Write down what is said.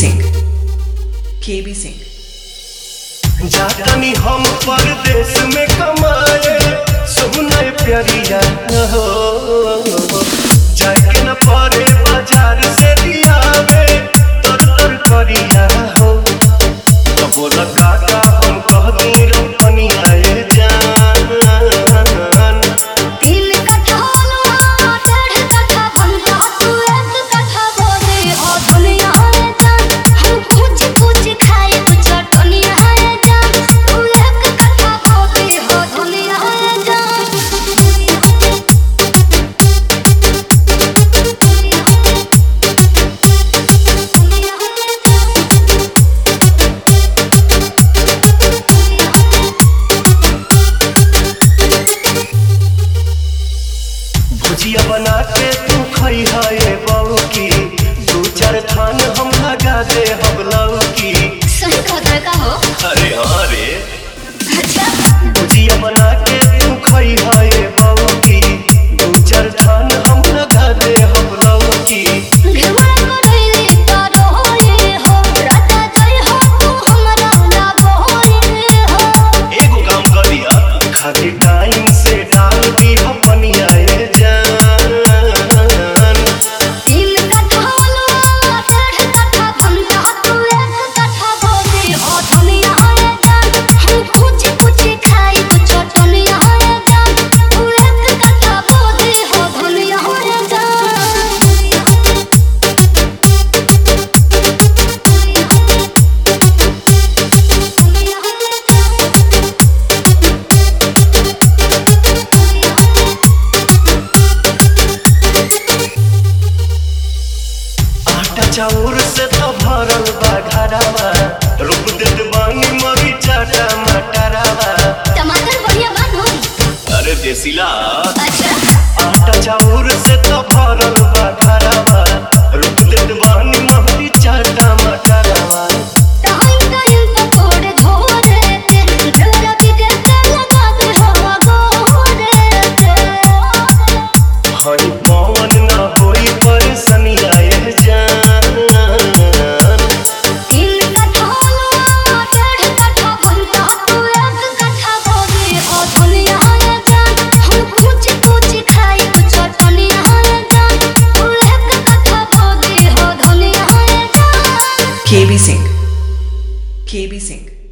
Singh KB Singh जातनी हम परदेश में कमाए सुनय प्यारिया हो जाके न पड़े बाजार से दियावे तर तर करिया हो तो बोला काका हम कह दी रपनिया ए जान तीन कट्ठा लोहा डेढ़ कट्ठा बनता तू एक कट्ठा बोले हो दुनिया है जान हम कुछ कुछ खाए तो चटनिया है जान तू एक कट्ठा बोले हो दुनिया है जान भुजिया बना के तू खई है बहू की दू चार थान हम लगा दे हम लऊ की सही खतर का हो अरे हाँ रे अच्छा भुजिया बना के तू खई है बहू की दू चार थान हम लगा दे हम लऊ की घेवड़ा करैली तारो होए हो राजा जय हो तू हमरा लागो होए हो एगो काम कर दिया खाली टाइम से डाल दी अपनिया ए जान तीन कट्ठा लोहा डेढ़ कट्ठा बनता तू एक कट्ठा बोले हो दुनिया है जान हम कुछ कुछ खाई तो चटनिया है जान तू एक कट्ठा बोले हो दुनिया है आटा चाउर से तो भरल बा घरावा रुक देत बानी मरीचा टमाटरावा टमाटर बढ़िया बन हो अरे देसीला अच्छा आटा चाउर से तो भरल बा घरावा रुक देत बानी मरीचा टमाटरावा टाइम टाइम तो थोड़े झोरे ते ढेरा बिगड़ के लगा दे हवा गोरे ते हनी पवन ना होई परेशानिया ए जान तीन कट्ठा लोहा डेढ़ कट्ठा बनता तू एक कट्ठा बोले हो दुनिया है जान हम कुछ कुछ खाई तो चटनिया है जान तू एक कट्ठा बोले हो दुनिया है जान केबी सिंह केबी सिंह